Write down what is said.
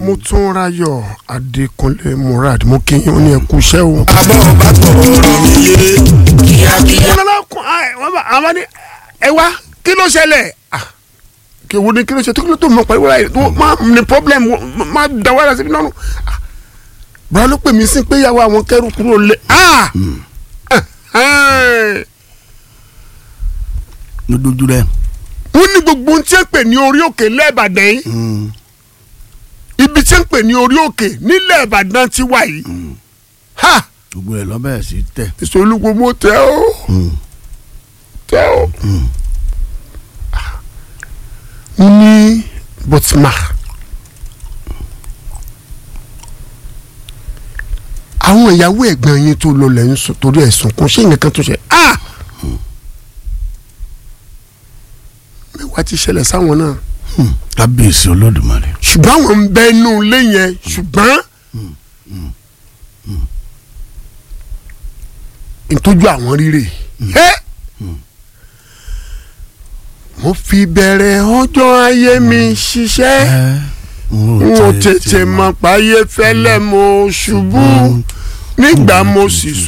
Mọ́túnráyọ̀ Adékúnlé Murad mo kí yín ó ní ẹkú iṣẹ́ o. abọ́ bá tọ̀ ọ̀rọ̀ mi yé kíákíá. wọ́n lọ́la kún àwọn bá àwọn ní ẹ wá kí ló ṣẹlẹ̀ Ah, kí wo ni kí ló ṣe tó kí ló tó mọ pariwo láyé tó má ní problem wo- má da wàhálà síbi náà Ah, bùrọ̀ ló pè mí sí pé ìyàwó àwọn kẹrù kúrò lé ah Eh, ló dojú rẹ. wọ́n ní gbogbo ohun tí ń pè ní orí òkè lẹ́ẹ̀bàdàn yìí ibi tí ń pè ní orí òkè nílẹ̀ ìbàdàn ti wà yìí ha gbogbo ẹ̀ lọ́bẹ̀ sí tẹ̀. ìṣòlùkọ mo tẹ ó tẹ ó. mo ní bọ́tìmá àwọn ìyàwó ẹ̀gbọ́n yín tó lọ lẹ́yìn sọ torí ẹ̀sùn kan ṣé nǹkan tó ṣe ah mẹ́wàá ti ṣẹlẹ̀ sáwọn náà kábíyèsí olódùmarè. ṣùgbọ́n àwọn ń bẹ inú ilé yẹn ṣùgbọ́n ìtọ́jú àwọn rírè ẹ́ mo fi bẹ̀rẹ̀ ọjọ́ ayé mi ṣiṣẹ́ n ò tètè mọ̀ páyé fẹ́lẹ́ mo ṣubú nígbà mo sì